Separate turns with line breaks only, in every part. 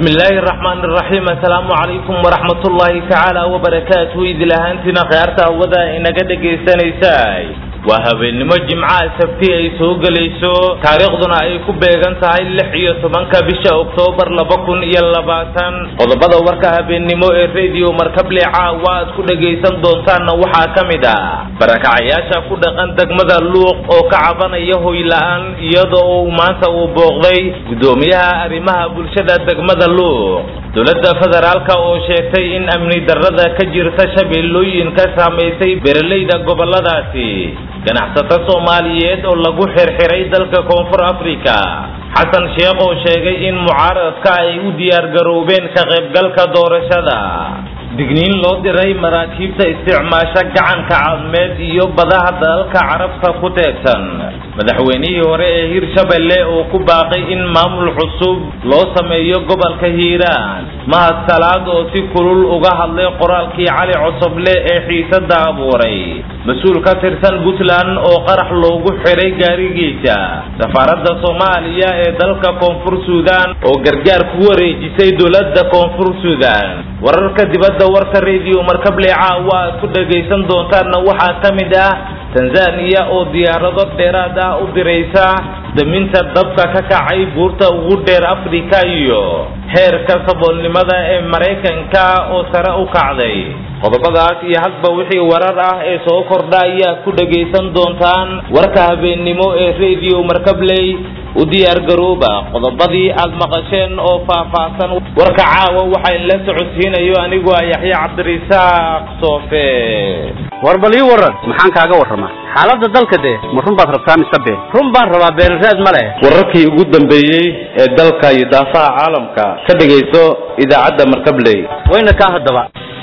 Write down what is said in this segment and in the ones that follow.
bismi illaahi araxmaan iraxiim assalaamu calaykum waraxmatullaahi tacaala wabarakaatuhu idil ahaantiina khiyaarta hawada inaga dhagaysanaysay waa habeennimo jimcaha sabti ay soo gelayso taariikhduna ay ku beegan tahay lix iyo tobanka bisha oktoobar laba kun iyo labaatan qodobada warka habeennimo ee rediyo markable caawa aad ku dhagaysan doontaanna waxaa ka mid ah barakacayaasha ku dhaqan degmada luuq oo ka cabanaya hoyla-aan iyada oo maanta uu booqday guddoomiyaha arrimaha bulshada degmada luuq dowladda federaalka oo sheegtay in amni darrada ka jirta shabeellooyin ka saamaysay beeralayda goboladaasi ganacsato soomaaliyeed oo lagu xirxiray dalka koonfur africa xasan sheekh oo sheegay in mucaaradka ay u diyaargaroobeen ka qaybgalka doorashada digniin loo diray maraakiibta isticmaasha gacanka cadmeed iyo badaha dalalka carabta ku teegsan madaxweynihii hore ee hirshabelle oo ku baaqay in maamul cusub loo sameeyo gobolka hiiraan mahad salaad oo si kulul uga hadlay qoraalkii cali cosoble ee xiisada abuuray mas-uul ka tirsan puntland oo qarax loogu xiray gaarigiisa safaaradda soomaaliya ee dalka koonfur suudaan oo gargaar ku wareejisay dowladda koonfur suudaan wararka dibadda warka rediyo markable caawa aad ku dhagaysan doontaanna waxaa ka mid ah tanzaniya oo diyaarado dheeraad ah u diraysa daminta dabka ka kacay buurta ugu dheer afrika iyo heerka saboolnimada ee maraykanka oo sare u kacday qodobadaas iyo hadba wixii warar ah ee soo kordha ayaa ku dhagaysan doontaan warka habeennimo ee rediyo markabley u diyaargarooba qodobadii aad maqasheen oo faahfaahsan warka caawa waxaa inla socodsiinayo anigu ah yaxya cabdirisaaq soofe
war bal ii waran maxaan kaaga warramaa xaaladda dalka dee ma run baad rabtaa mise been run baan rabaa beenraad ma leh
wararkii ugu dambeeyey ee dalka iyo daafaha caalamka ka dhegayso idaacadda markabley
wayna kaa haddaba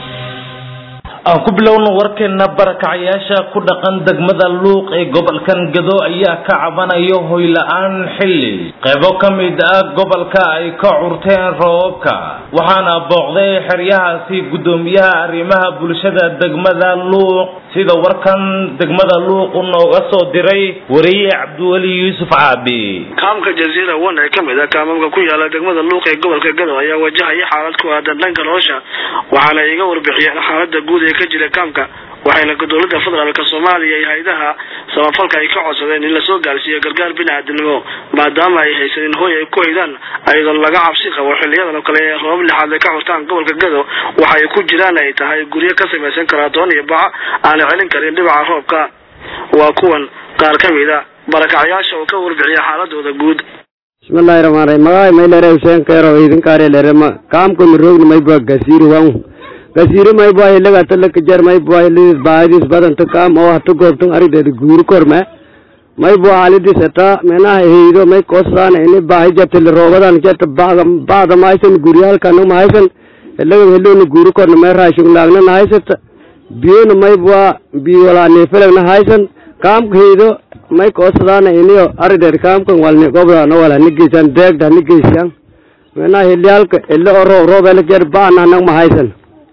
aan ku bilowno warkeena barakacayaasha ku dhaqan degmada luuq ee gobolkan gado ayaa ka cabanayo hoyla-aan xilli qaybo ka mid ah gobolka ay ka curteen roobabka waxaana booqday xeryahaasi guddoomiyaha arrimaha bulshada degmada luuq sida warkan degmada luuq u nooga soo diray wariye cabdiweli yuusuf caabi
kaamka jaziira one ee kamid ah kaamamka ku yaala degmada luuq ee gobolka gado ayaa wajahaya xaalad ku aadan dhanka nolosha waxaana iga warbixiyeen xaalada guud ee ka jira kaamka waxayna dowladda federaalka soomaaliya iyo hay-adaha samafalka ay ka codsadeen in lasoo gaarsiiyo gargaar bini-aadamnimo maadaama ay haysanin hooy ay ku haydaan ayadoon laga cabsi qabo xiliyadan oo kale ee roobab lixaad ay ka curtaan gobolka gado waxa ay ku jiraan ay tahay guryo ka samaysan karaatoon iyo baca aana celin karin dhibaca roobka waa kuwan qaar ka mid a barakacayaasha oo ka warbixiya xaaladooda guud
bismillahi rahmaan rahim magaay maylere huseen keero idinkaare lerema kaamkun roogni mayba gasiiri wan gasiiri mayba ilaga talaka jar mayba ilidis baadis badanta kaam oo hata goobtan arideeda guuri korme mayba halidis eta menaha heydo may kosaan ini baahi jatili roobadan jata bada bada mahaysan guryaalkana mahaysan ilaga heloni guuri korna may raashung laagna nahaysata biyona mayba biyola nefelagna haysan kaamka heydo may koosadaana iniyo arideed kaamkan walni gobdana wala nigeysan deegda nigeysan menaha hilyaalka ilo o roob roobela jar baana nag mahaysan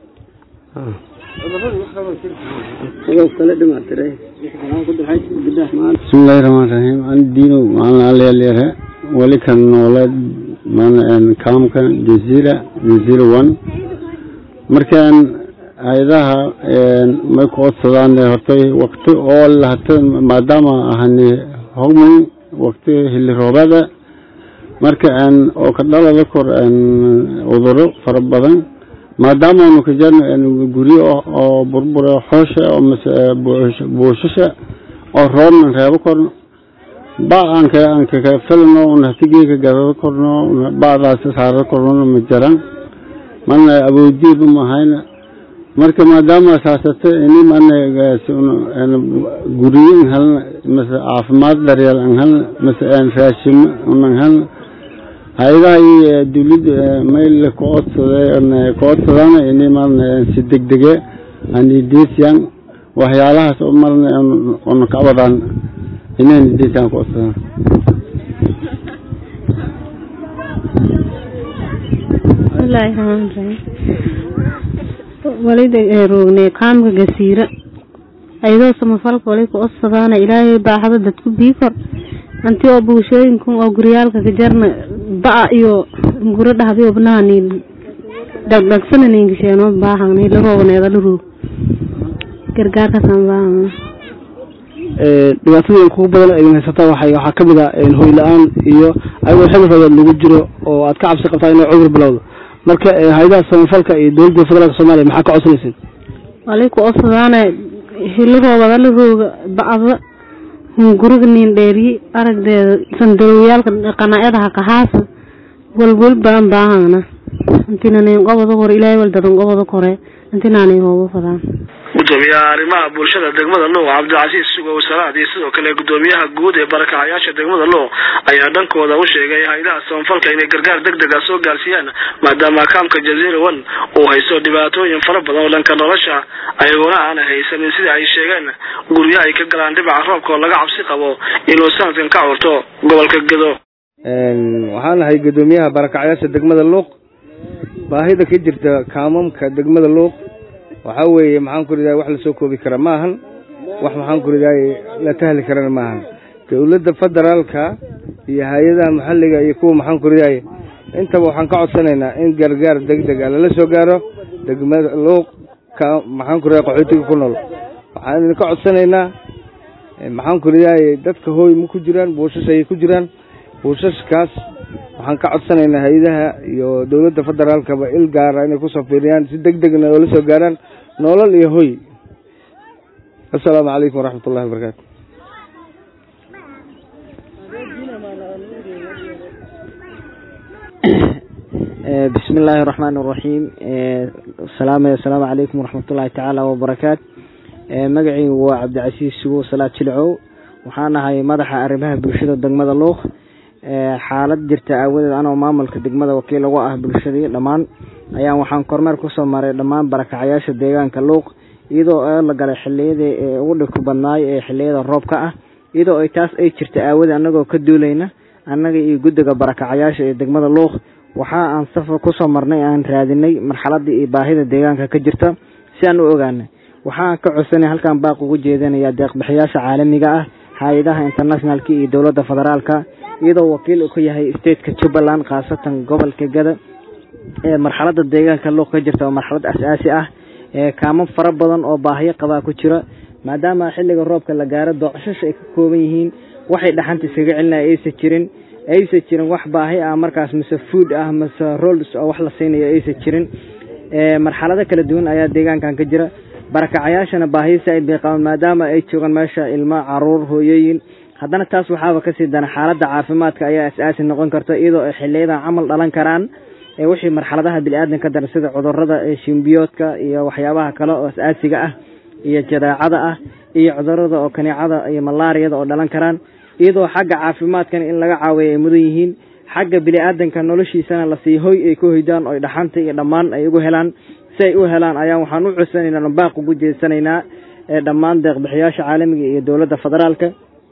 bismillahi raxmaan raxiim an diino maalin aleelyare weli kan nooleed kaamka jaziira jaziira one markaan hay-adaha may ku codsadaan hortay wakti oo lahata maadaama ahani hogman wakti xilli roobeeda marka oo ka dhalada kor cuduro fara badan maadaama anu ka jarno guryo oo burbure xoosha oo mase buushasha oo roobnan reebo korno ba aan ka aan ka filano una hatigeeka gadado korno badaas saarado korno ma jaran mana awoodiiba mahayna marka maadaama saasata ini mana guryo an helna mase caafimaad daryeel an helna mase raashimo unan helna hay-adaha iyo dawladda mayl ku codsada ku codsadana ini marna si degdege anideesiyan waxyaalahaas oo marna una ka wadaan inay nideesiyan ku codsadaan
bismillaahi raxmaan raxiim walida roognay kaamka gasiira ayadoo samafalka wali ku codsadaana ilaahay baaxada dadku bii kor anti oo bulshooyinkan oo guryaalka ka jarna ba- iyo guro dhahdi obnahani dhagdhagsananinkisheeno baahangni laroobaneeda laroog gargaarkaasaan baahangna
dhibaatadii kugu badan idin haysata waxay waxaa ka mid ah hoy la-aan iyo ayagoo xilli roobeed lagu jiro oo aad ka cabsi qabtaa inuu cudur bilowdo marka hay-adaha samafalka iyo dowladda federaalka soomaaliya maxaa ka codsanaysin
walay ku osadaane hilaroobada larooga bacda hunguriga nin dheeriye aragdeeda sandarowyaalka qanaacadaha kahaasa walwal baan baahangna intinanin qobada hore ilaahay waldadan qobada kore intinanin hooba fadaan
gudoomiyaha arrimaha bulshada degmada luuq cabdicasiis sugow salaad iyo sidoo kale gudoomiyaha guud ee barakacayaasha degmada luuq ayaa dhankooda u sheegay hay-adaha samafalka inay gargaar deg deg a soo gaarsiiyaan maadaama kaamka jaziira one uu haysto dhibaatooyin fara badan oo dhanka nolosha ayaguna aana haysanin sida ay sheegeen guryo ay ka galaan dhibaca roobka oo laga cabsi qabo inuu sanadkan ka curto gobolka gedo
waxaan ahay gudoomiyaha barakacayaasha degmada luuq baahida ka jirta kaamamka degmada luuq waxaa weeye maxaan ku ridaay wax lasoo koobi kara ma ahan wax maxaan ku ridaay la tahli karana ma ahan dowladda federaalka iyo hay-adaha maxalliga iyo kuwa maxaan ku ridaay intaba waxaan ka codsanaynaa in gargaar deg deg a lala soo gaaro degmada luuq ka maxaan ku ridaay qaxootiga ku nool waxaan idinka codsanaynaa maxaan ku ridaay dadka hooy ma ku jiraan buushas ayay ku jiraan buushashkaas waxaan ka codsanaynaa hay-adaha iyo dowladda federaalkaba il gaara inay kusoo fiiriyaan si deg degna oo la soo gaaraan nolol iyo hoy assalaamu calaykum waraxmat ullahi wabarakaatu
bismi illaahi araxmaan araxiim salaam assalaamu calaykum waraxmat ullahi tacaala wabarakaatu magacii waa cabdicasiis sugo salaad jilcow waxaan ahay madaxa arrimaha bulshada degmada luuq xaalad jirta aawadeed anoo maamulka degmada wakiil uga ah bulshadii dhammaan ayaan waxaan kormeer kusoo maray dhammaan barakacayaasha deegaanka luuq iyadoo la galay xiliyadii ugu dhibka badnaay ee xiliyada roobka ah iyadoo ay taas ay jirta aawadeed anagoo ka duulayna annaga iyo guddiga barakacayaasha ee degmada luuq waxa aan safar kusoo marnay aan raadinay marxaladii iyo baahida deegaanka ka jirta si aan u ogaanay waxaan ka codsanay halkaan baaq ugu jeedinaya deeqbixiyaasha caalamiga ah hay-adaha internationalka iyo dowladda federaalka iyadoo wakiil uu ka yahay stateka jubbaland khaasatan gobolka gada ee marxalada deegaanka luuq ka jirta oo marxalad as-aasi ah ee kaamo fara badan oo baahiyo qabaa ku jira maadaama xilliga roobka la gaaro doocshash ay ka kooban yihiin waxay dhaxanta iskaga celinaya aysan jirin aysan jirin wax baahi ah markaas mise food ah mise rolls oo wax la siinayo aysan jirin marxalado kala duwan ayaa deegaankan ka jira barakacayaashana baahiyo saaid bay qabaan maadaama ay joogaan meesha ilmo caruur hooyooyin haddana taas waxaaba kasii dana xaaladda caafimaadka ayaa as-aasi noqon karta iyadoo ay xiliyadan camal dhalan karaan wixii marxaladaha bini-aadan ka daran sida cudurada shimbiyoodka iyo waxyaabaha kale oo as-aasiga ah iyo jadeecada ah iyo cudurada oo kaneecada iyo malaariyada oo dhalan karaan iyadoo xagga caafimaadkan in laga caawiya ay mudan yihiin xagga bini-aadanka noloshiisana lasii hoy ay ku hoydaan oo dhaxanta iyo dhammaan ay ugu helaan si ay u helaan ayaa waxaan u codsanaynaa baaq ugu jeesanaynaa dhammaan deeqbixiyaasha caalamiga iyo dowladda federaalka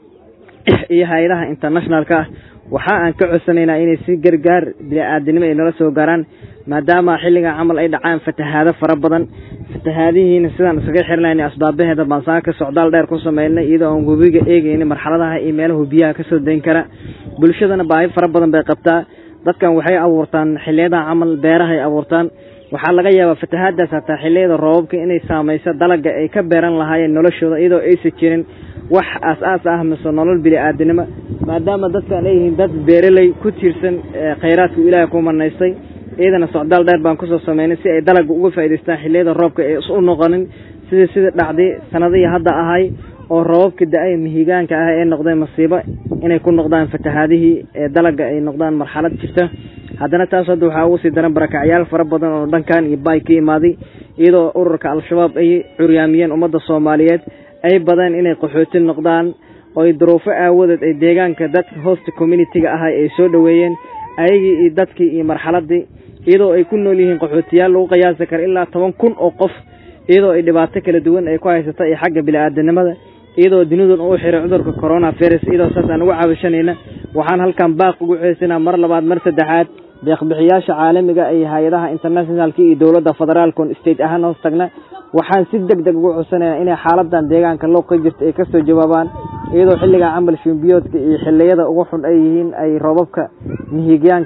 iyo hay-adaha internationalka ah waxa aan ka codsanaynaa inay si gargaar bini-aadanimo ay nala soo gaaraan maadaama xilligan camal ay dhacaan fatahaado fara badan fatahaadihiina sidaan iskaga xirnayna asbaabaheeda baan saaka socdaal dheer ku sameynay iyadoo aan webiga eegayna marxaladaha iyo meelaha biyaha kasoo dayn kara bulshadana baahi fara badan bay qabtaa dadkan waxay abuurtaan xiliyadan camal beerahay abuurtaan waxaa laga yaabaa fatahaadaas hataa xiliyada roobabka inay saameyso dalaga ay ka beeran lahaayeen noloshooda iyadoo aysan jirin wax aas-aas ah mise nolol bini-aadanimo maadaama dadkan ay yihiin dad beeraley ku tiirsan khayraadka ilaahay ku manaystay iyadana socdaal dheer baan kusoo sameynay si ay dalaga uga faa'idaystaan xiliyada roobka ee is u noqonin sidii sidii dhacday sanadihii hadda ahay oo roobabka da-ay mihigaanka ah ee noqdeen masiibo inay ku noqdaan fatahaadihii ee dalaga ay noqdaan marxalad jirta haddana taas hadda waxaa ugu sii daran barakacyaal fara badan oo dhankan iyo baay ka imaaday iyadoo ururka al-shabaab ay curyaamiyeen ummadda soomaaliyeed ay badeen inay qaxooti noqdaan oo ay duruufo aawadeed ay deegaanka dadka hosta communitiga ahay ay soo dhoweeyeen ayagii iyo dadkii iyo marxaladii iyadoo ay ku nool yihiin qaxootiyaal lagu qiyaasi kara ilaa toban kun oo qof iyadoo ay dhibaato kala duwan ay ku haysata iyo xagga bini-aadanimada iyadoo dunidan uu xiray cudurka corona virus iyadoo saas aan uga caabishanayna waxaan halkan baaq ugu ceesinaa mar labaad mar saddexaad deeqbixiyaasha caalamiga iyo hay-adaha internationalka iyo dowladda federaalkon state ahaan hoos tagna waxaan si deg deg ugu codsanayna inay xaaladan deegaanka loo ka jirta ay kasoo jawaabaan iyadoo xilligan camal shimbiyoodka iyo xiliyada ugu xun ay yihiin ay roobabka mihigaanka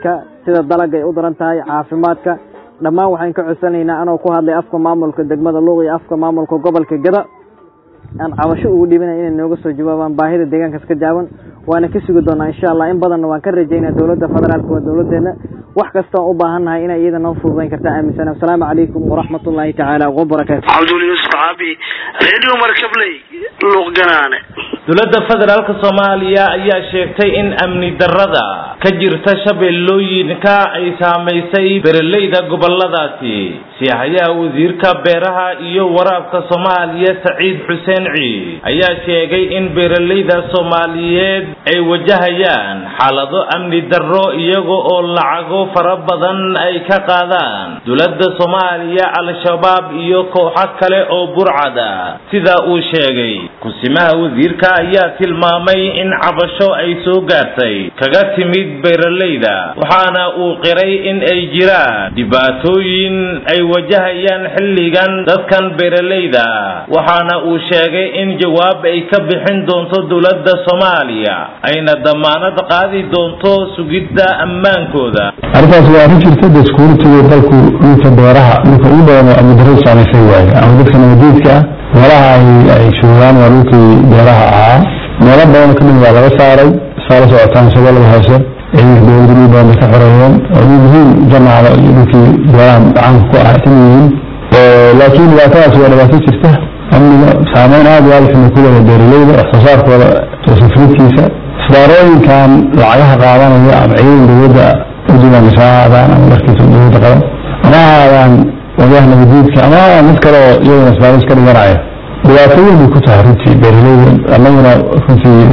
sida dalaga ay u daran tahay caafimaadka dhammaan waxaan ka codsanaynaa anoo ku hadlay afka maamulka degmada luuq iyo afka maamulka gobolka gada aan cabasho ugu dhibanaya inay nooga soo jawaabaan baahida deegaankaas ka jaaban waana ka sugi doonaa insha allah in badanna waan ka rajaynaa dowladda federaalka waa dowladeena wax kastoon u baahannahay inay iyada noo fududayn kartaa aaminsan asalaamu calaykum waraxmat ullaahi tacaala wabarakaatu
cabdul yuusuf caabi radio markabley luuq ganaane
dowladda federaalka soomaaliya ayaa sheegtay in amni darrada ka jirta shabeellooyinka ay saamaysay beeraleyda goboladaasi siyahayaha wasiirka beeraha iyo waraabka soomaaliya saciid xuseen ciid ayaa sheegay in beeraleyda soomaaliyeed ay wajahayaan xaalado amni darro iyaga oo lacago fara badan ay ka qaadaan dowladda soomaaliya al-shabaab iyo kooxo kale oo burcada sida uu sheegay kusimaha wasiirka ayaa tilmaamay in cabasho ay soo gaartay kaga timid beeraleyda waxaana uu qiray in ay jiraan dhibaatooyin ay wajahayaan xilligan dadkan beeraleyda waxaana uu sheegay in jawaab ay ka bixin doonto dowladda soomaaliya ayna damaanad qaadi doonto sugidda ammaankooda
arrintaas waa arrin jirta de security dalku dhulka beeraha dhulka ugu badan oo amnidarradu saamaysay waaye ama dadka nabadiidka ah meelaha ay ay joogaan waa dhulkii beeraha ahaa meelo badan ka mid waa laga saaray saa la socotaan shabeellada hoose ciidanka dowladda dhul badan bay ka xoreeyeen oo muhiim jamaacda iyo dhulkii beeraha caanka ku ah kan yihiin laakiin dhibaatadaas waa dhibaato jirta amniga saameyn aad iyo aad xuma ku leedahay beeraleyda wax soo saarkooda safriidkiisa isbaarooyinkan lacagaha qaadanaya ama ciidan dowladda udimaangasha ha ahaadaan ama markiisa dowladda qaban ama ha ahaadaan wadaha nabadiidka ama ha ahaadaan mid kale oo iyaguna isbaaris ka dhiganaya dhibaatooyin bay ku tahay runtii beeraleyda annaguna runtii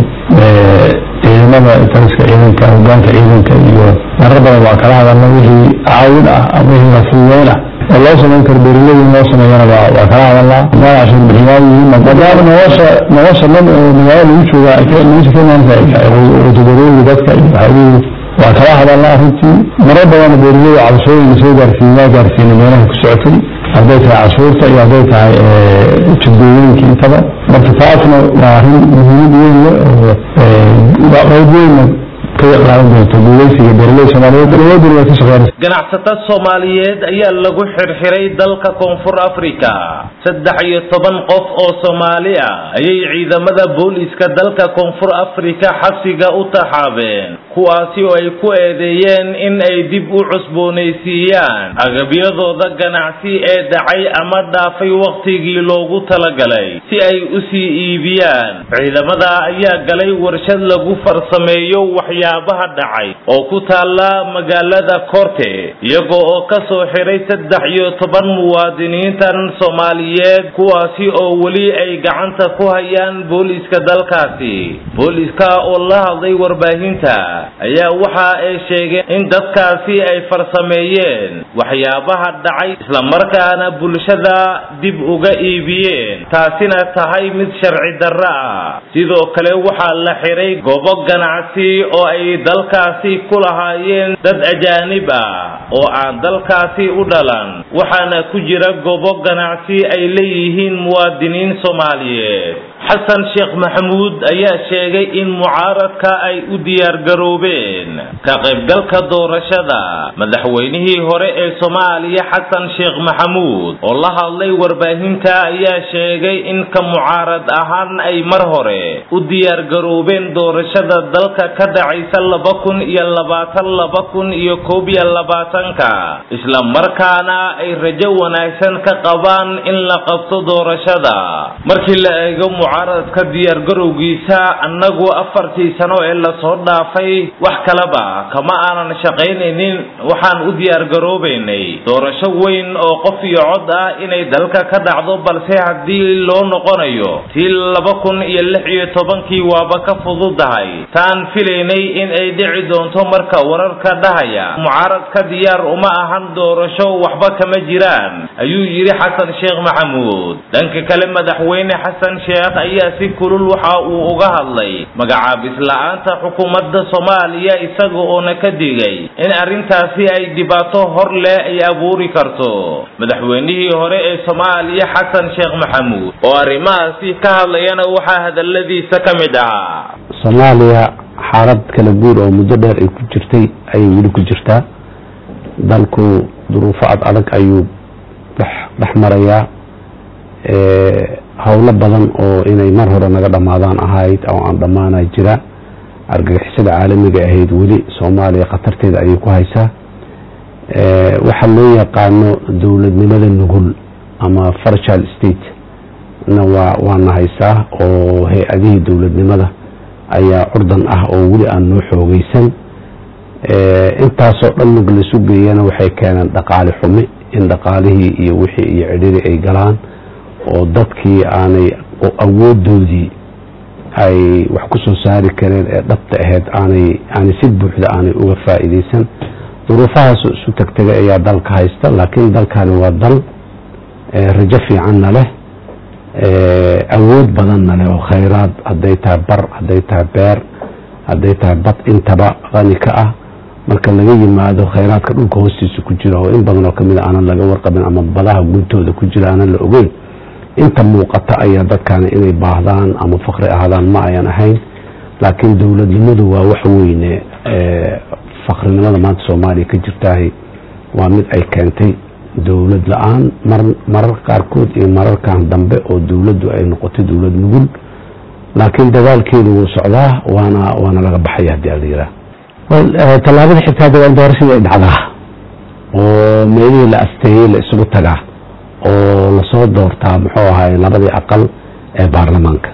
ciidamada taliska ciidanka hogaanka ciidanka iyo marar badan waa kala hadalna wixii caawin ah ama wixii lafududeyn ah oo loo samayn karo beeraleyda in loo sameeyana waa waa kala hadalnaa maal cashuur bixiyaan yihiin maadaama nolosha nolosha dhan oo magaalo lagu jooga ay ka nolosha ka imaanaysa wadadarooyinka dadka iyo waxyaabihii waa kala hadalnaa runtii marar badan beeraleyda cabashooyinka soo gaarsiin waa gaarsiinay meelaha ku socotay hadday tahay cashuurta iyo hadday tahay jidgooyooyinka intaba marka taasna waa arrin muhiimad weyn leh oo qayb weynna ka qaadan doonto guuleysiga beeraleyda soomaaliyeed dowladuna way ka shaqeynaysa
ganacsato soomaaliyeed ayaa lagu xirxiray dalka koonfur africa saddex iyo toban qof oo soomaali ah ayay ciidamada booliiska dalka koonfur africa xabsiga u taxaabeen kuwaasi oo ay ku eedeeyeen in ay dib u cusboonaysiiyaan agabyadooda ganacsi ee dhacay ama dhaafay wakhtigii loogu talagalay si ay u sii iibiyaan ciidamada ayaa galay warshad lagu farsameeyo waxyaabaha dhacay oo ku taalla magaalada korte iyagoo oo ka soo xiray saddex iyo toban muwaadiniintan soomaaliyeed kuwaasi oo weli ay gacanta ku hayaan booliiska dalkaasi booliiska oo la hadlay warbaahinta ayaa waxa ay sheegeen in dadkaasi ay farsameeyeen waxyaabaha dhacay islamarkaana bulshada dib uga iibiyeen taasina tahay mid sharci darro ah sidoo kale waxaa la xiray goobo ganacsi oo ay dalkaasi ku lahaayeen dad ajaanib ah oo aan dalkaasi u dhalan waxaana ku jira goobo ganacsi ay leeyihiin muwaadiniin soomaaliyeed xasan sheekh maxamuud ayaa sheegay in mucaaradka ay u diyaargaroobeen ka qaybgalka doorashada madaxweynihii hore ee soomaaliya xasan sheekh maxamuud oo la hadlay warbaahinta ayaa sheegay in ka mucaarad ahaan ay mar hore u diyaargaroobeen doorashada dalka ka dhacaysa laba kun iyo labaatan laba kun iyo koob iyo labaatanka isla markaana ay rajo wanaagsan ka qabaan in la qabto doorashada markii la eego mucaaradka diyaargarowgiisa annagu afartii sano ee lasoo dhaafay wax kaleba kama aanan shaqaynaynin waxaan u diyaargaroobaynay doorasho weyn oo qof iyo cod ah inay dalka ka dhacdo balse haddii loo noqonayo tii laba kun iyo lix iyo tobankii waaba ka fududahay taan filaynay in ay dhici doonto marka wararka dhahaya mucaaradka diyaar uma ahan doorasho waxba kama jiraan ayuu yidhi xasan sheekh maxamuud dhanka kale madaxweyne xasan sheekh ayaa si kulul waxa uu uga hadlay magacaabis la-aanta xukuumadda soomaaliya isaga oona ka digay in arrintaasi ay dhibaato hor leh ay abuuri karto madaxweynihii hore ee soomaaliya xasan sheekh maxamuud oo arrimahaasi ka hadlayana waxaa hadaladiisa ka mid ahaa
soomaaliya xaalad kala guur oo muddo dheer ay ku jirtay ayay weli ku jirtaa dalku duruufo ad adag ayuu dhex marayaa howlo badan oo inay mar hore naga dhammaadaan ahayd oo aan dhammaana jira argagixisada caalamiga ahayd weli soomaaliya khatarteeda ayay ku haysaa waxa loo yaqaano dowladnimada nugul ama farchal state na waa waana haysaa oo hay-adihii dowladnimada ayaa curdan ah oo weli aan noo xoogeysan intaasoo dhan mug laisu geeyana waxay keeneen dhaqaale xumi in dhaqaalihii iyo wixii iyo cidhiri ay galaan oo dadkii aanay awoodoodii ay wax ku soo saari kareen ee dhabta ahayd aanay aanay si buuxda aanay uga faa'iideysan duruufahaas isu tagtegay ayaa dalka haysta laakiin dalkani waa dal rajo fiicanna leh awood badanna leh oo khayraad hadday tahay bar hadday tahay beer hadday tahay bad intaba qani ka ah marka laga yimaado khayraadka dhulka hoostiisa ku jira oo in badan oo kamid a aanan laga warqabin ama badaha guntooda ku jira aanan la ogeyn inta muuqata ayaa dadkani inay baahdaan ama fakri ahaadaan ma ayan ahayn laakiin dowladnimadu waa wax weyne fakrinimada maanta soomaaliya ka jirtahay waa mid ay keentay dowlad la-aan mararka qaarkood iyo mararkan dambe oo dowladdu ay noqotay dowlad nugul laakiin dadaalkeedu wuu socdaa waana waana laga baxaya haddii ala yiraa
tallaabada xigta hadda waa in doorashadii ay dhacdaa
oo meelihii la asteeyey la isugu tagaa oo lasoo doortaa muxuu ahaay labadii aqal ee baarlamaanka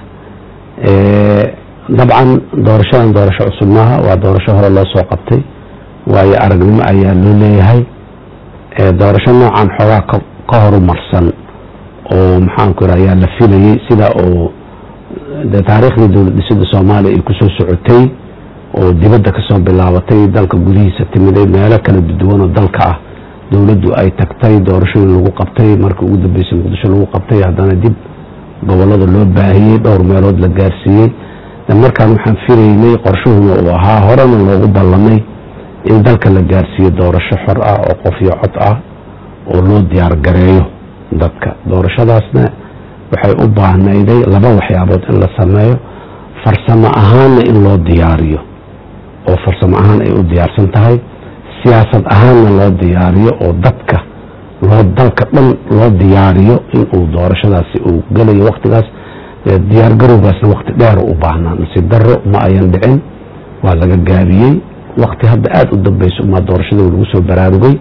dabcan doorashadan doorasho cusub maaha waa doorasho hore loo soo qabtay waayo aragnimo ayaa loo leeyahay doorasho noocan xoogaa ka horumarsan oo maxaanku ira ayaa la filayey sida oo de taariikhdii dowlad dhisida soomaaliya ay kusoo socotay oo dibadda kasoo bilaabatay dalka gudihiisa timiday meelo kala duwan oo dalka ah dowladdu ay tagtay doorashooyin lagu qabtay markii ugu dambeysay muqdisho lagu qabtay haddana dib gobolada loo baahiyey dhowr meelood la gaarsiiyey markaan waxaan filaynay qorshuhuna uu ahaa horena loogu ballamay in dalka la gaarsiiyo doorasho xor ah oo qof iyo cod ah oo loo diyaar gareeyo dadka doorashadaasna waxay u baahnayday laba waxyaabood in la sameeyo farsamo ahaanna in loo diyaariyo oo farsamo ahaan ay u diyaarsan tahay siyaasad ahaanna loo diyaariyo oo dadka loo dalka dhan loo diyaariyo inuu doorashadaasi uu gelayo waktigaas diyaargarowgaasna wakti dheer u baahnaa nasiib daro ma ayan dhicin waa laga gaabiyey wakti hadda aada u dambeyso umaa doorashada lagu soo baraarugay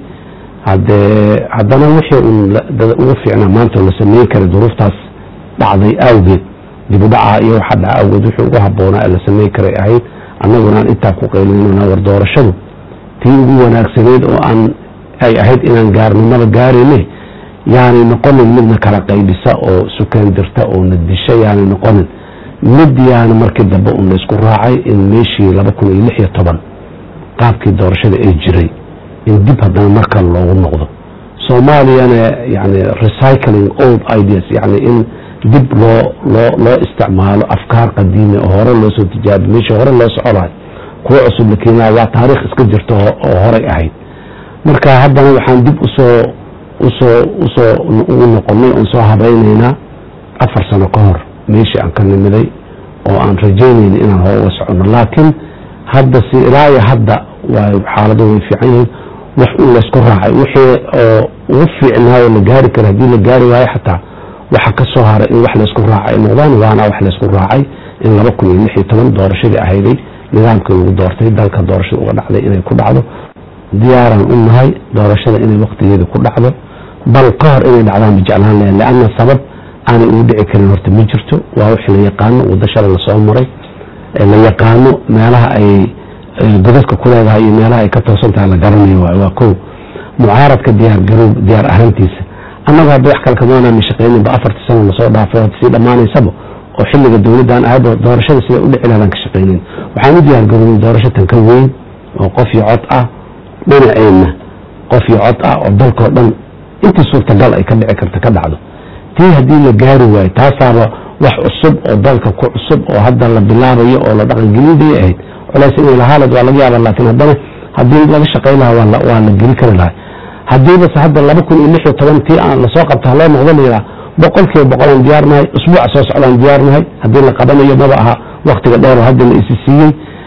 hadee haddana wixii un ugu fiicnaa maanta la sameyn karay duruuftaas dhacday awgeed dibudhaca iyo waxa dhaca awgeed wixii ugu habboonaa ee la sameyn karay ahayd annagunaan intaa ku qaylinana war doorashadu tii ugu wanaagsanayd oo aan ay ahayd inaan gaarnimada gaarayne yaanay noqonin midna kala qaybisa oo sukaandirta oo na disha yaanay noqonin mid yaana markii dambe un laysku raacay in meeshii laba kun iyo lix iyo toban qaabkii doorashada ay jiray in dib haddana markale loogu noqdo soomaaliyana yani recycling old ideas yani in dib loo loo loo isticmaalo afkaar qadiime oo hore loo soo tijaabi meeshii hore loo soconayo kuwa cusub la keenaya waa taariikh iska jirta oo horay ahayd marka haddana waxaan dib usoo usoo usoo ugu noqonay oon soo habaynaynaa afar sano ka hor meeshii aan ka nimiday oo aan rajaynayna inaan hore uga soconno laakiin hadda si ilaa iyo hadda waa xaaladu way fiican yihiin wax un laysku raacay wixii oo ugu fiicnaayo la gaari kara haddii la gaari waayo xataa waxa ka soo haray in wax laysku raacay ay noqdaan waana wax laysku raacay in laba kun iyo lix iyo toban doorashadii ahayday nidaamkii lagu doortay dalka doorashada uga dhacday inay ku dhacdo diyaaraan u nahay doorashada inay waktigeeda ku dhacdo bal ka hor inay dhacdaan ba jeclaan lahayn leanna sabab aanay ugu dhici karin horta ma jirto waa wix la yaqaano wadashada lasoo maray la yaqaano meelaha ay godadka ku leedahay iyo meelaha ay ka toosan tahay la garanayo waay waa ko mucaaradka diyaar garow diyaar ahaantiisa annagu hadda wax kale kamaanaan shaqayninba afartii sano lasoo dhaafay hadda sii dhammaanaysaba oo xilliga dowladdan ahayba doorashada sida u dhici lahadan ka shaqaynin waxaan u diyaar garoobay doorasho tan ka weyn oo qof iyo cod ah dhinaceenna qof iyo cod ah oo dalkao dhan intii suurtagal ay ka dhici karta ka dhacdo tii haddii la gaari waayo taasaaba wax cusub oo dalka ku cusub oo hadda la bilaabayo oo la dhaqangelinday ahayd culays inay lahaalad waa laga yaaba laakiin haddana haddii laga shaqayn lahaa waa la geli kari lahay haddiibase hadda laba kun iyo lix iyo toban tii aan lasoo qabta haloo noqdo layihaa boqol kiiba boqolaan diyaarnahay usbuuca soo socdaan diyaarnahay haddii la qabanayo maba aha waktiga dheer oo hadda la isi siiyey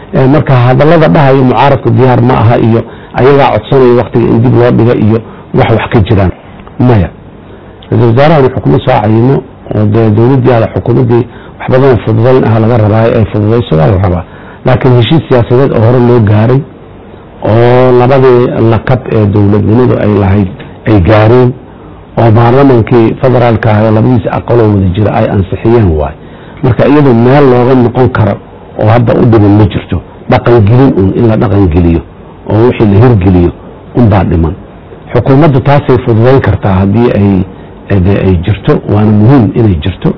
marka hadallada dhahayo mucaaradku diyaar ma aha iyo ayagaa codsanaya waktiga in dib loo dhiga iyo wax wax ka jiraan maya ra-isul wasaarahan xukuumad soo cayimo oo dee dowladdii ala xukuumaddii wax badan oo fududayn ah laga rabaayo ay fududayso waa la rabaa laakiin heshiis siyaasadeed oo hore loo gaaray oo labadii lakab ee dowladnimadu ay lahayd ay gaareen oo baarlamankii federaalka ah oo labadiisa aqaloo wada jira ay ansixiyeen waay marka iyadoo meel looga noqon karo oo hadda u dhiman ma jirto dhaqangelin un in la dhaqangeliyo oo wixii la hirgeliyo unbaa dhiman xukuumaddu taasay fududayn kartaa haddii ay de ay jirto waana muhiim inay jirto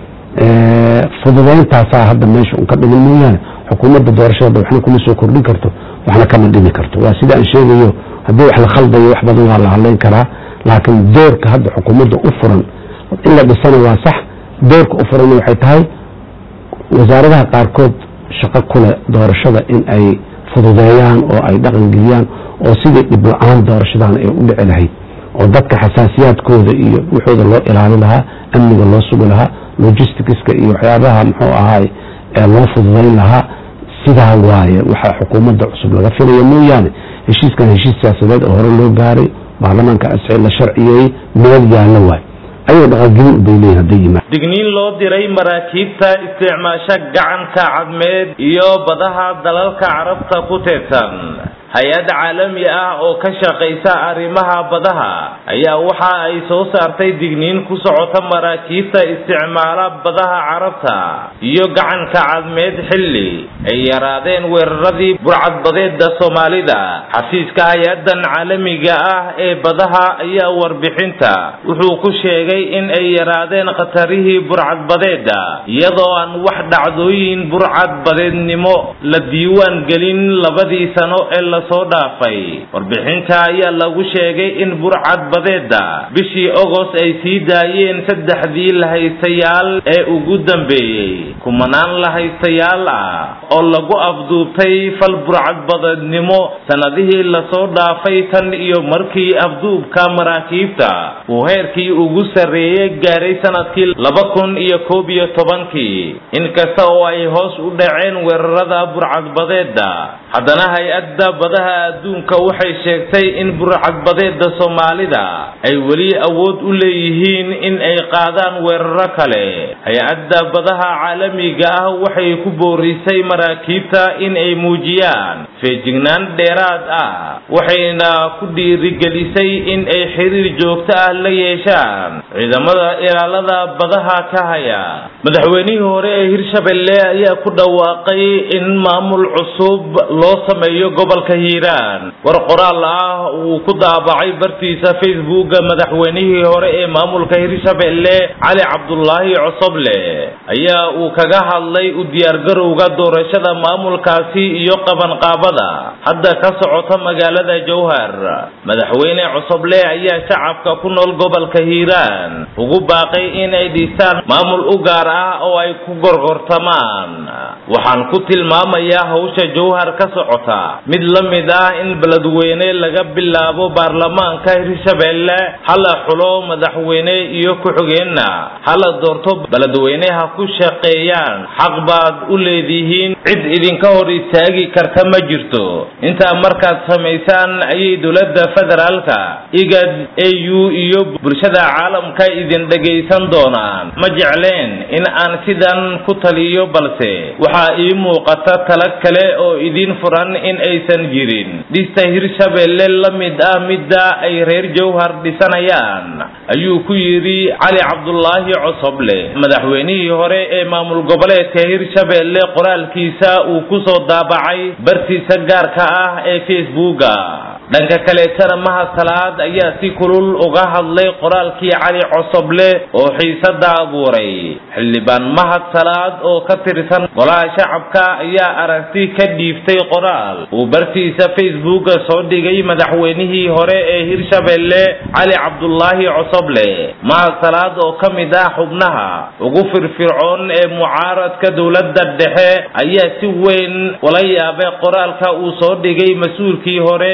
fududayntaasaa hadda meesha un ka dhiman mooyaane xukuumadda doorashada waxna kuma soo kordhin karto waxna kama dhimi karto waa sida aan sheegayo haddii wax la khaldayo wax badan waa la hadlayn karaa laakiin doorka hadda xukuumadda u furan in la dhisana waa sax doorka u furan waxay tahay wasaaradaha qaarkood shaqo kule doorashada in ay fududeeyaan oo ay dhaqangeliyaan oo sidii dhib la-aan doorashadan ay u dhici lahayd oo dadka xasaasiyaadkooda iyo waxooda loo ilaalin lahaa amniga loo sugi lahaa logisticska iyo waxyaabaha muxuu ahaay ee loo fududayn lahaa sidaa waaye waxaa xukuumadda cusub laga filaya mooyaane heshiiskan heshiis siyaasadeed oo hore loo gaaray baarlamaanka asci la sharciyeeyey meel yaallo waay ayuu dhaqangelin ubay leeyihin hadday yimaad
digniin loo diray maraakiibta isticmaasha gacanka cadmeed iyo badaha dalalka carabta ku teedsan hay-ad caalami ah oo ka shaqaysa arrimaha badaha ayaa waxa ay soo saartay digniin ku socota maraakiibta isticmaala badaha carabta iyo gacanka cadmeed xilli ay yaraadeen weeraradii burcadbadeeda soomaalida xafiiska hay-adan caalamiga ah ee badaha ayaa warbixinta wuxuu ku sheegay in ay yaraadeen khatarihii burcadbadeeda iyadoo aan wax dhacdooyin burcadbadeednimo la diiwaan gelin labadii sano ee la soo dhaafay warbixinta ayaa lagu sheegay in burcad badeeda bishii ogost ay sii daayeen saddexdii lahaystayaal ee ugu dambeeyey kumanaan lahaystayaal ah oo lagu afduubtay fal burcadbadeednimo sannadihii lasoo dhaafay tan iyo markii afduubka maraakiibta uu heerkii ugu sarreeyey gaaray sanadkii laba kun iyo koob iyo tobankii inkasta oo ay hoos u dhaceen weerarada burcadbadeeda haddana hay-adda badaha adduunka waxay sheegtay in burcadbadeeda soomaalida ay weli awood u leeyihiin in ay qaadaan weeraro kale hay-adda badaha caalamiga ah waxay ku boorisay maraakiibta in ay muujiyaan feejignaan dheeraad ah waxayna ku dhiirigelisay in ay xiriir joogto ah la yeeshaan ciidamada ilaalada badaha ka haya madaxweynihii hore ee hirshabelle ayaa ku dhawaaqay in maamul cusub loo sameeyo gobolka hiiraan war qoraal ah uu ku daabacay bartiisa facebooka madaxweynihii hore ee maamulka hirshabelle cali cabdulaahi cosoble ayaa uu kaga hadlay u diyaargarowga doorashada maamulkaasi iyo qabanqaabada hadda ka socota magaalada jowhar madaxweyne cosoble ayaa shacabka ku nool gobolka hiiraan ugu baaqay inay dhisaan maamul u gaar ah oo ay ku gorgortamaan waxaan ku tilmaamayaa hawsha jowhar ka socota mid la mid ah in beledweyne laga bilaabo baarlamaanka hirshabelle hala xulo madaxweyne iyo ku-xigeenna hala doorto beledweyneha ku shaqeeyaan xaq baad u leedihiin cid idinka hor istaagi karta ma jirto intaa markaad samaysaan ayay dowladda federaalka igad au iyo bulshada caalamka idin dhegaysan doonaan ma jecleen in aan sidan ku taliyo balse waxaa ii muuqata tala kale oo idin furan in aysan jirin dhista hirshabelle la mid ah midda ay reer jowhar dhisanayaan ayuu ku yidhi cali cabdulaahi cosoble madaxweynihii hore ee maamul goboleedka hirshabelle qoraalkiisa uu ku soo daabacay bartiisa gaarka ah ee facebooka dhanka kaleetana mahad salaad ayaa si kulul uga hadlay qoraalkii cali cosoble oo xiisada abuuray xildhibaan mahad salaad oo ka tirsan golaha shacabka ayaa aragti ka dhiiftay qoraal uu bartiisa facebooka soo dhigay madaxweynihii hore ee hirshabelle cali cabdulaahi cosoble mahad salaad oo ka mid ah xubnaha ugu firfircoon ee mucaaradka dowladda dhexe ayaa si weyn ula yaabay qoraalka uu soo dhigay mas-uulkii hore hirshabelle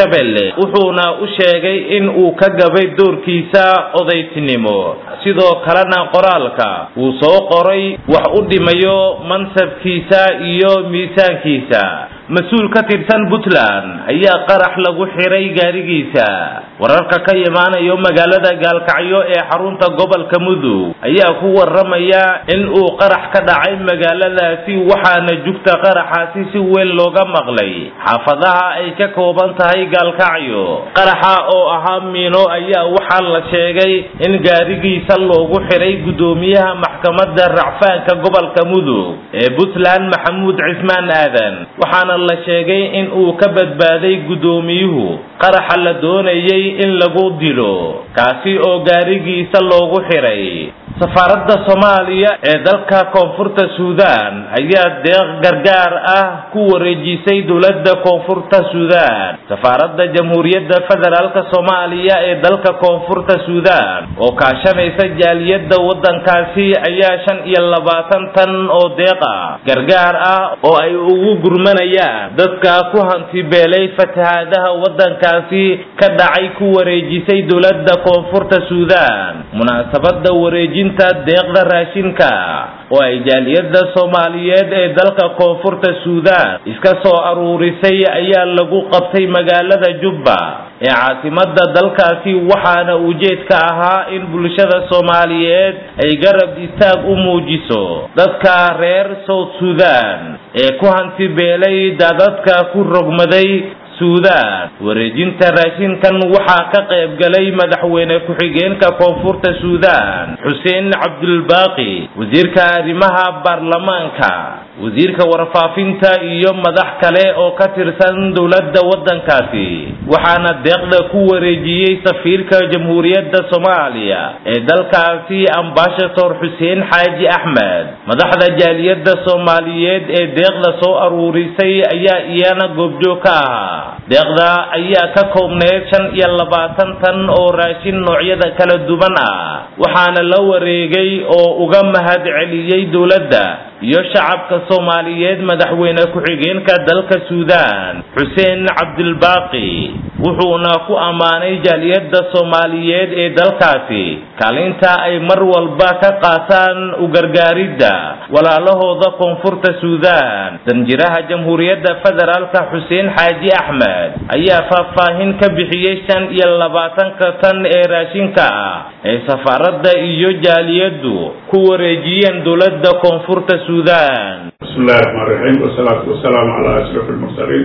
shabeelle wuxuuna u sheegay in uu ka gabay doorkiisa odaytinimo sidoo kalena qoraalka uu soo qoray wax u dhimayo mansabkiisa iyo miisaankiisa mas-uul ka tirsan puntland ayaa qarax lagu xiray gaarigiisa wararka ka imaanayo magaalada gaalkacyo ee xarunta gobolka mudug ayaa ku waramaya in uu qarax ka dhacay magaaladaasi waxaana jugta qaraxaasi si weyn looga maqlay xaafadaha ay ka kooban tahay gaalkacyo qaraxa oo ahaa miino ayaa waxaa la sheegay in gaarigiisa loogu xiray guddoomiyaha maxkamadda racfaanka gobolka mudug ee puntland maxamuud cismaan aadan waxaana la sheegay in uu ka badbaaday guddoomiyuhu qaraxa la doonayay in lagu dilo kaasi oo gaarigiisa loogu xiray safaaradda soomaaliya ee dalka koonfurta suudaan ayaa deeq gargaar ah ku wareejisay dowladda koonfurta suudaan safaaradda jamhuuriyadda federaalka soomaaliya ee dalka koonfurta suudaan oo kaashanaysa jaaliyadda waddankaasi ayaa shan iyo labaatan tan oo deeq ah gargaar ah oo ay ugu gurmanayaan dadka ku hantibeelay fatahaadaha waddankaasi ka dhacay ku wareejisay dowladda koonfurta suudaan munaasabadda wareejin deeqda raashinka oo ay jaaliyadda soomaaliyeed ee dalka koonfurta suudaan iska soo aruurisay ayaa lagu qabtay magaalada jubba ee caasimadda dalkaasi waxaana ujeedka ahaa in bulshada soomaaliyeed ay garab istaag u muujiso dadka reer south suudaan ee ku hantibeelay daadadka ku rogmaday suudaan wareejinta raashinkan waxaa ka qayb galay madaxweyne ku-xigeenka koonfurta suudaan xuseen cabdulbaaqi wasiirka arrimaha baarlamaanka wasiirka warfaafinta iyo madax kale oo ka tirsan dowladda waddankaasi waxaana deeqda ku wareejiyey safiirka jamhuuriyadda soomaaliya ee dalkaasi ambashator xuseen xaaji axmed madaxda jaaliyadda soomaaliyeed ee deeqda soo aruurisay ayaa iyana goobjoog ka ahaa deeqda ayaa ka koobneyd shan iyo labaatan tan oo raashin noocyada kala duwan ah waxaana la wareegay oo uga mahad celiyey dowladda iyo shacabka soomaaliyeed madaxweyne ku-xigeenka dalka suudaan xuseen cabdilbaaqi wuxuuna ku ammaanay jaaliyadda soomaaliyeed ee dalkaasi kaalinta ay mar walba ka qaataan u gargaaridda walaalahooda koonfurta suudaan danjiraha jamhuuriyadda federaalka xuseen xaaji axmed ayaa faahfaahin ka bixiyey shan iyo labaatanka tan ee raashinka ah ee safaaradda iyo jaaliyaddu ku wareejiyeen dowladda koonfurta suudaan
bismi illahi raxmaan raxiim wasalaatu wasalaamu calaa ashraf almursaliin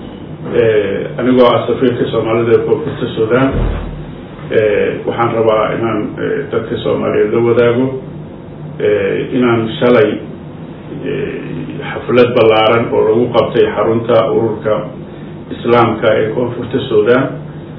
anigoo ah safiirka soomaalida ee koonfurta suudaan waxaan rabaa inaan dadka soomaaliyeed la wadaago inaan shalay xaflad ballaaran oo lagu qabtay xarunta ururka islaamka ee koonfurta suudaan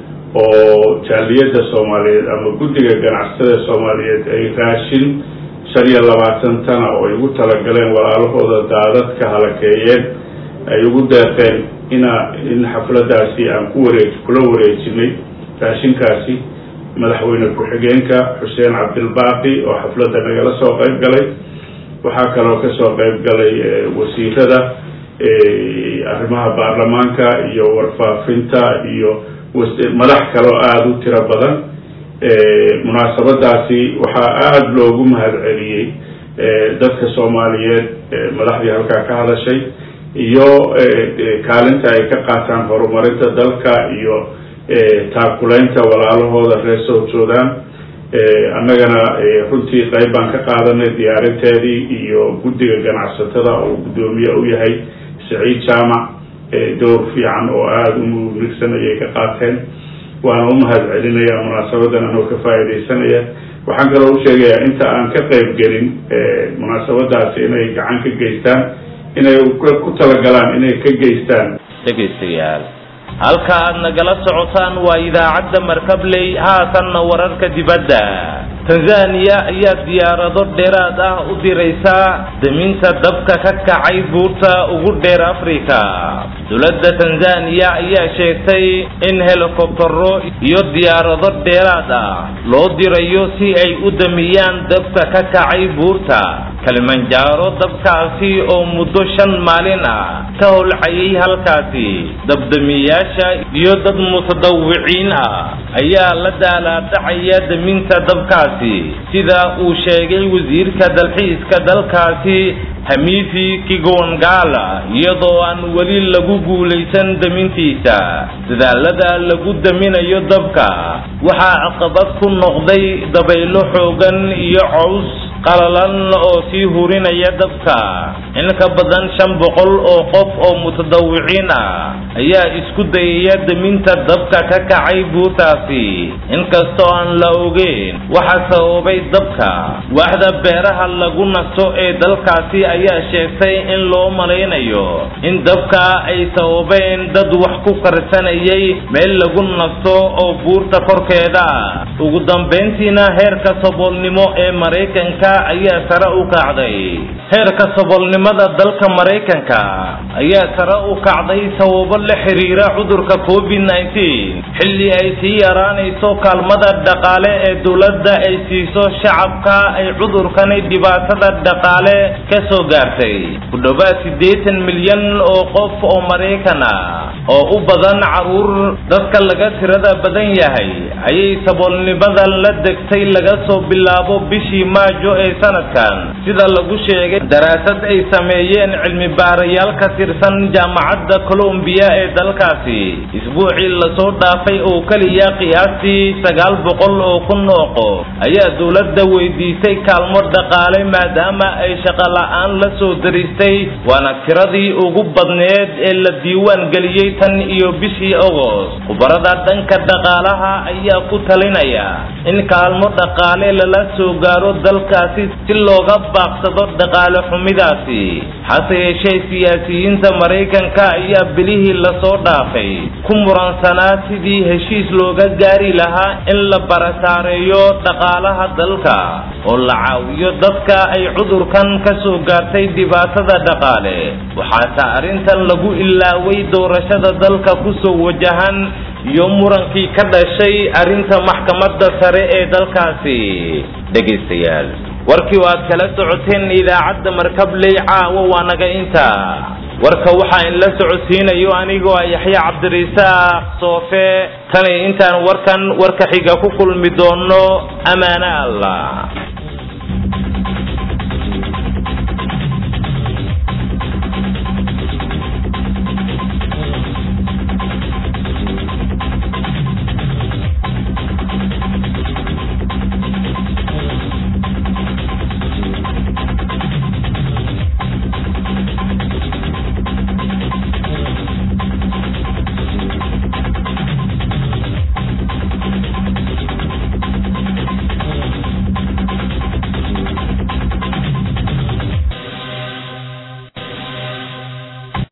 oo jaaliyadda soomaaliyeed ama guddiga ganacsatada soomaaliyeed ay raashin shan iyo labaatan tana oo ay ugu talagaleen walaalahooda daadadka halakeeyeen ay ugu deeqeen ina in xafladaasi aan ku wareej kula wareejinay raashinkaasi madaxweyne ku-xigeenka xuseen cabdilbaaqi oo xafladda nagala soo qayb galay waxaa kaloo kasoo qayb galay wasiirada arrimaha baarlamaanka iyo warfaafinta iyo madax kaloo aada u tiro badan munaasabadaasi waxaa aada loogu mahad celiyey dadka soomaaliyeed madaxdii halkaa ka hadashay iyo kaalinta ay ka qaataan horumarinta dalka iyo taakuleynta walaalahooda reer south sudan annagana runtii qayb baan ka qaadanay diyaarinteedii iyo guddiga ganacsatada oo guddoomiye u yahay saciid jaamac dowr fiican oo aada u muligsan ayay ka qaateen waana u mahad celinaya munaasabadan anoo ka faa'iidaysanaya waxaan kaloo u sheegayaa inta aan ka qayb gelin munaasabadaasi inay gacan ka geystaan inay ku talagalaan inay ka geystaan
dhegaystayaal halka aad nagala socotaan waa idaacadda markabley haatanna wararka dibadda tanzaniya ayaa diyaarado dheeraad ah u diraysaa daminta dabka ka kacay buurta ugu dheer afrika dowladda tanzaniya ayaa sheegtay in helikobtaro iyo diyaarado dheeraad ah loo dirayo si ay u damiyaan dabka ka kacay buurta kalimanjaaro dabkaasi oo muddo shan maalin ah ka holcayay halkaasi dabdamiyaasha iyo dad mutadawiciin ah ayaa la daalaadhacaya daminta dabkaasi sida uu sheegay wasiirka dalxiiska dalkaasi hamifi kigongala iyadoo aan weli lagu guulaysan damintiisa dadaalada lagu daminayo dabka waxaa caqabad ku noqday dabaylo xoogan iyo caws qalalan oo sii hurinaya dabka in ka badan shan boqol oo qof oo mutadawiciin ah ayaa isku dayaya daminta dabka ka kacay buurtaasi inkastoo aan la ogeyn waxa sababay dabka waaxda beeraha lagu nasto ee dalkaasi ayaa sheegtay in loo malaynayo in dabka ay sababeen dad wax ku karsanayay meel lagu nasto oo buurta korkeeda ah ugu dambayntiina heerka saboolnimo ee maraykanka ayaa sare u kacday heerka saboolnimada dalka maraykanka ayaa sare u kacday sababo la xiriira cudurka covid nneteen xilli ay sii yaraanayso kaalmada dhaqaale ee dowladda ay siiso shacabka ay cudurkani dhibaatada dhaqaale ka soo gaartay ku dhowaad siddeetan milyan oo qof oo maraykan ah oo u badan caruur dadka laga tirada badan yahay ayay saboolnimada la degtay laga soo bilaabo bishii maajo ee sanadkan sida lagu sheegay daraasad ay sameeyeen cilmi baarayaal ka tirsan jaamacadda colombiya ee dalkaasi isbuucii lasoo dhaafay oo keliya qiyaastii sagaal boqol oo kun oo qof ayaa dowladda weydiisay kaalmo dhaqaale maadaama ay shaqo la'aan la soo daristay waana tiradii ugu badneed ee la diiwaan geliyey tan iyo bishii ogost khubarada dhanka dhaqaalaha ayaa ku talinaya in kaalmo dhaqaale lala soo gaaro dalkaasi si looga baaqsado dhaqaale xumidaasi hase yeeshee siyaasiyiinta maraykanka ayaa bilihii lasoo dhaafay ku muransanaa sidii heshiis looga gaari lahaa in la barasaareeyo dhaqaalaha dalka oo la caawiyo dadka ay cudurkan ka soo gaartay dhibaatada dhaqaale waxaase arrintan lagu ilaaway doorashada dalka kusoo wajahan iyo murankii ka dhashay arrinta maxkamadda sare ee dalkaasi dhegaystayaal warkii oo aad kala socoteen idaacadda markabley caawa waa naga inta warka waxaa in la socodsiinayo anigoo ah yaxya cabdirisaaq soofe tani intaan warkan warka xiga ku kulmi doono amaane allah